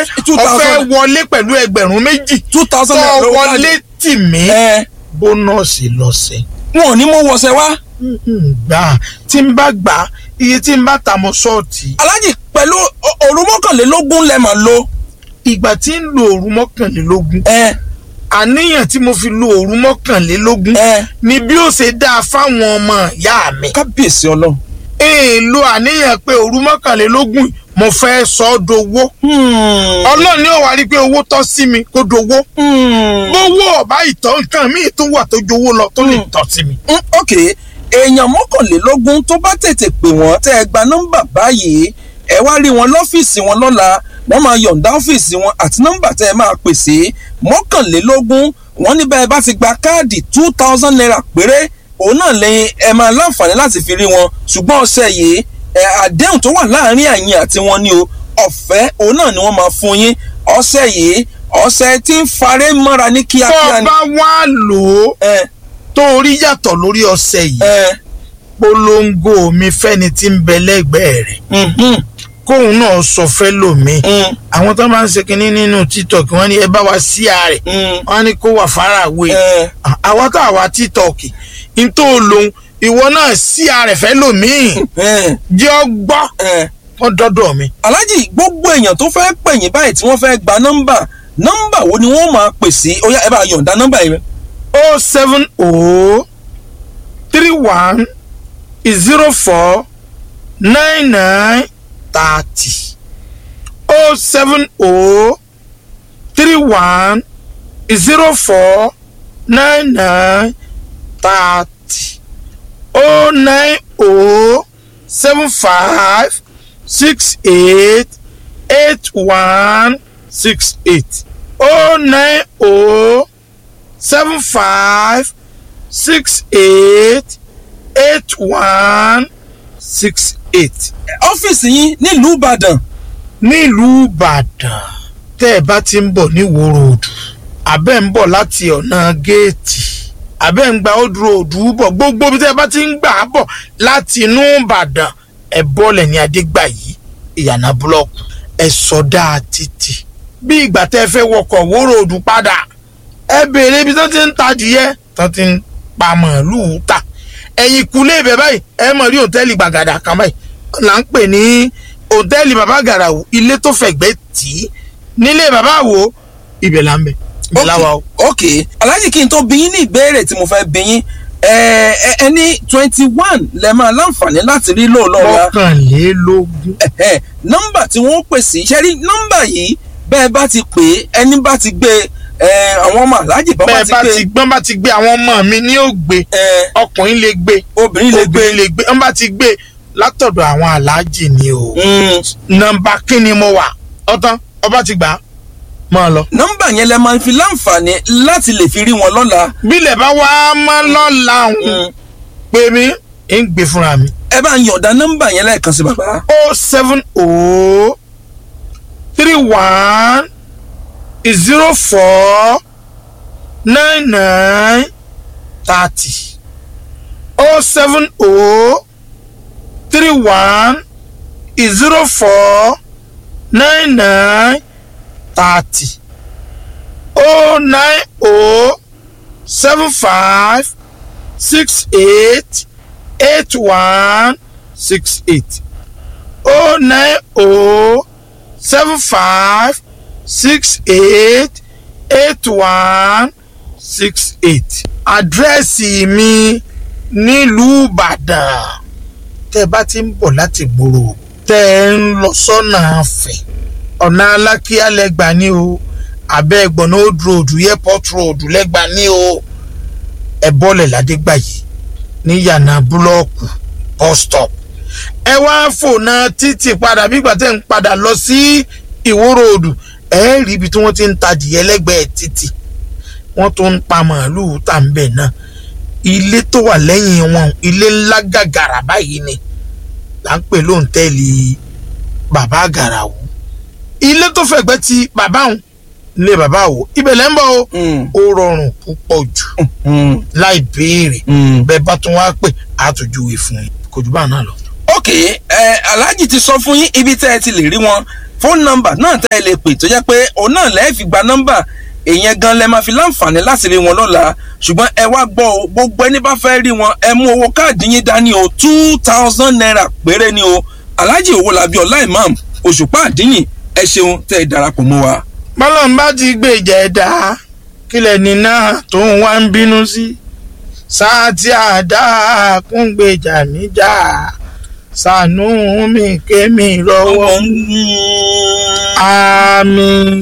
two ọ̀fẹ́ thousand wọlé pẹ̀lú ẹgbẹ̀rún méjì two thousand tó naira lówó wọlé káàdì. tì mí ẹ bónọ́ọ̀sì lọ́sẹ̀. wọn ò ní mú wọṣẹ wá. gbà tí n bá gbà iye tí n bá ta mọ́ ṣọ́ọ̀tì alájì pẹ̀lú o- òru mọ́kànlélógún lẹ́mọ̀ lo. ìgbà tí ń lo òru mọ́kànlélógún ẹ àníyàn tí mo fi lo òru mọ́kànlélógún ẹ ni bí ó ṣe dáa fáwọn ọmọ ìyá mi. kábíyèsí ọlọ́run. èèlò àníyàn pé òru mọ́kànlélógún mo fẹ́ sọ ọ́ dowó. ọlọ́run ni ó wá rí i pé owó tọ́ sí mi kó dowó. gbówó ọ̀bá ìtọ́ nǹkan míì tó wà tó jowó lọ tó lè Hmm. tọ́ sí mi. Mm, ok èèyàn mọ́kànlélógún tó bá tètè pè wọ́n tẹ́ ẹ gba nọ́mbà báyìí ẹ wá rí wọn lọ́fíìsì wọn lọ́la wọ́n máa yọ̀ǹda ọ́fíìsì wọn àti nọ́mbà tẹ́ ẹ máa pè sí mọ́kànlélógún wọ́n ní bẹ́ẹ̀ bá ti gba káàdì two thousand naira péré òun náà lẹ́yìn ẹ máa láǹfààní láti fi rí wọn ṣùgbọ́n ọ̀sẹ̀ yìí ẹ àdéhùn tó wà láàárín àyìn àti wọn ni o ọ̀fẹ́ òun náà ni wọ́n máa fún yín ọ̀sẹ̀ yìí ọ̀sẹ̀ tí ń faré mọ́ra ní tó kíákíá o ni. bá wá lò ó ẹ tó o rí yàtọ̀ lórí ọṣẹ yìí ẹ polongo mi fẹ́ni tí ń bẹ lẹ́gbẹ̀ẹ́ rẹ̀ mhm, kóun náà sọ fẹ́ lòmíì mm, àwọn tó máa ń ṣe kinní nínú tiktok wọ́n ní ẹ bá wa sí ààrẹ mm. wọ́n ní kó wà fáráwé ẹ àwa tá àwa tiktok n tó lòun ìwọ náà sí ààrẹ fẹ́ lòmíì ẹ jẹ́ ọ gbọ́ ẹ. wọ́n dọ́dọ̀ mi. aláàjì gbogbo èèyàn tó fẹ́ pè yín báyìí tí wọ́n fẹ́ gba nọ́mbà nọ́mbà wo ni wọ́n máa pè sí ó yá ẹ bá yọ̀ǹda nọ́mbà yìí. o seven o three one zero four nine nine thirty o seven o three one zero four nine nine thirty o nine o seven five six eight eight one six eight o nine o seven five six eight eight one six eight. ọ́fíìsì yín nílùú ìbàdàn nílùú ìbàdàn tẹ́ ẹ bá ti ń bọ̀ ní Ìwó Road abẹ́ ń bọ̀ láti ọ̀nà géètì abẹ́ ń gba Old Road bọ̀ gbogbo bí tẹ́ ẹ bá ti ń gbà á bọ̀ láti inú ìbàdàn ẹ bọ́lẹ̀ ní adégbàyí ìyànà búlọ́ọ̀kù ẹ sọdá títì bí ìgbà tẹ́ ẹ fẹ́ wọkọ̀ Ìwó Road padà ẹ béèrè ibi tó ti ń ta adìyẹ tó ti ń pa màálùú ta ẹ̀yìn kulé ibẹ̀ báyìí ẹ mọ̀ rí òtẹ́ẹ̀lì gbàgàdà kan báyìí là ń pè ní òtẹ́ẹ̀lì bàbá gàràwù ilé tó fẹ̀gbẹ́ tì í nílé bàbá wo ibẹ̀ là ń bẹ̀ ibẹ̀ là wà o. ok aláàjì kí n tó bí yín ní ìbéèrè tí mo fẹ́ bí yín ẹ ẹ ẹ ní twenty one lẹ máa láǹfààní láti rí lóòlọ́ra mọ́kànlélógún ẹ̀hẹ́, nọ́mbà tí wọ́n pè sí ṣe rí nọ́mbà yìí bẹ́ẹ̀ bá ti pè é ẹni bá ti gbé ẹ àwọn ọmọ aláàjì bá bẹ́ẹ̀ ti bá gbé ti gbọ́n bá ti gbé àwọn ọmọ mi ní ògbé ẹ ọkùnrin lè gbé obìnrin lè gbé obìnrin lè gbé wọ́n bá ti gbé látọ̀dọ̀ àwọn aláàjì ni o Mm, nọ́mbà kíni mo wà ọtán ọba ti gbà á máa lọ. nọ́mbà yẹn lẹ máa fi láǹfààní láti lè fi rí wọn lọ́la bílẹ̀ bá wá mọ́ lọ́la òun Mm, pé mi ń gbé fúnra mi. ẹ bá ń yọ̀ǹda nọ́mbà yẹn lẹ́ẹ̀kan sí bàbá. o seven o three one zero four nine nine thirty o seven o three one zero four nine nine thirty o nine o seven five six eight eight one six eight o nine o seven five six eight eight one six eight. àdírẹ́sì mi nílùú ìbàdàn tẹ́ ẹ bá ti ń bọ̀ láti gbòòrò tẹ́ ẹ ń lọ sọ́nà àfẹ́ ọ̀nà alákíá lẹ́gbà ní o abẹ́ ẹ̀gbọ́n old road airport road lẹ́gbà ní o ẹ bọ́lẹ̀ ládégbàyí ní yànnà búlọ́ọ̀kù bus stop ẹ wá fònà títì padà bígbà tẹ́ ń padà lọ sí ìwó ròdù ẹ rí ibi tí wọ́n ti ń tajìyẹ lẹ́gbẹ̀ẹ́ títì wọ́n tún ń pa màálùú tà ń bẹ̀ náà ilé tó wà lẹ́yìn wọn ilé ńlá gàgàrà báyìí ni là ń pè lóńtẹ́ẹ̀lì bàbá àgàràwù ilé tó fẹ̀gbẹ́ ti bàbá òun ilé bàbá àwò ibẹ̀ lẹ́ ń bọ̀ o Mm, ó rọrùn púpọ̀ jù mm, láì béèrè mm. bẹ́ẹ̀ bá tún wá pè àtòjúwe fún yín kò jù bá náà lọ. ok ẹ aláàjì ti sọ fún yín ibi tẹ́ ẹ ti lè rí wọn fóònù nọ́mbà náà tẹ́ ẹ lè pè tó jẹ́ pé òun náà lẹ́ẹ̀ fi gba nọ́mbà èèyàn gan lẹ máa fi láǹfààní láti rí wọn lọ́la ṣùgbọ́n ẹ wá gbọ́ o gbogbo ẹni bá fẹ́ rí wọn ẹ mú owó káàdì yín dání o two thousand naira péré ni o alhaji owólabí ọlá imam òṣùpá àdínì ẹ ṣeun tẹ́ ẹ darapọ̀ mọ́ wa. bọ́lọ́n bá ti gbèjà ẹ̀dá kílẹ̀ ní náà tó ń wá ń bínú sí sáà tí àdá kún gbèjà níjà ṣàánú mi kémi rọwọ́ àmín.